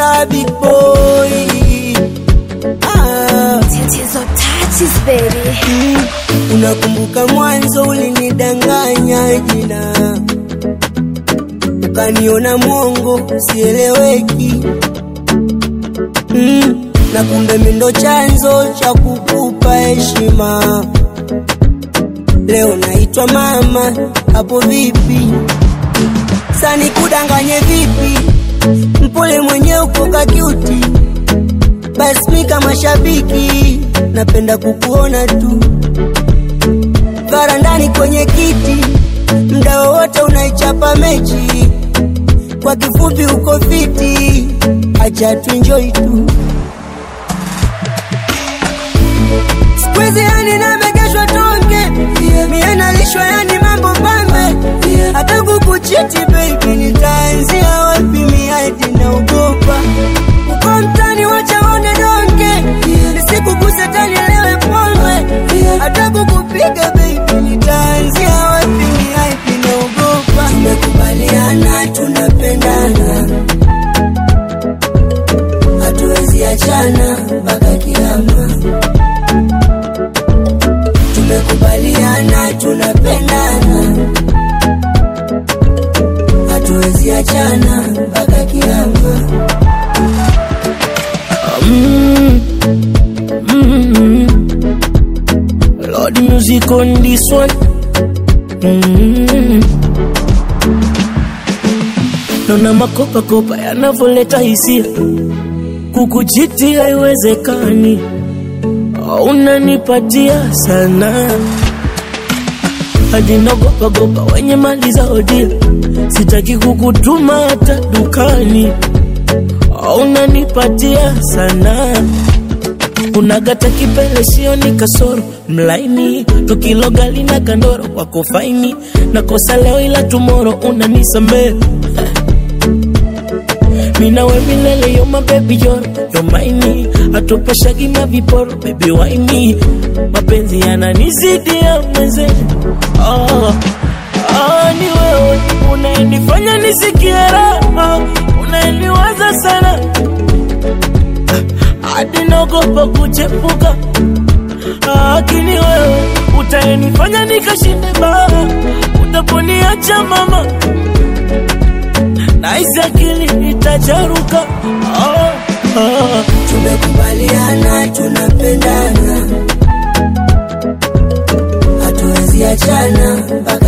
star big boy ah. Tatizo touches baby. Mm, unakumbuka mwanzo ulinidanganya jina, ukaniona mwongo sieleweki. Mm, na kumbe mimi ndo chanzo cha kukupa heshima. Leo naitwa mama, hapo vipi? Sani kudanganye vipi? Mpole mwenye uko kakiuti basi mi kama shabiki napenda kukuona tu varandani kwenye kiti, mda wowote unaichapa mechi. Kwa kifupi uko fiti, acha tuenjoy tu. Squeeze yani namegeshwa tonge, mie nalishwa yani mambo pambe, hata kukuchiti baby, nitaanzia wapi? Mi hadi naogopa uko mtani, wacha one donge, nisikuguse tani lewe pombe, hata kukupiga baby, nitaanzia wapi? Mi hadi naogopa. Tumekubaliana tunapendana, hatuwezi achana mpaka kiama tumekubaliana tunapendana, hatuwezi achana mpaka kiama. Mm, mm, Lord music on this one. Mm. Naona makopa kopa yanavyoleta hisia, kukuchiti haiwezekani, unanipatia sana hadi nagopa gopa wenye mali za odia, sitaki kukutuma hata dukani, unanipatia sana unagata kipele sioni kasoro mlaini tukilogali na kandoro wako faini nakosa leo ila tumoro unanisamee minawe milele yo mabebi yoro yo maini atupashagi maviporo bebi waini mapenzi yananizidi ya mweze oh, oh, ni wewe unaenifanya nisikie raha unaeniwaza sana hadi naogopa kuchepuka, lakini wewe utaenifanya nikashinde baa, utaponiacha mama, nahisi akili itacharuka. Oh, oh. Tumekubaliana tunapendana, hatuwezi achana mpaka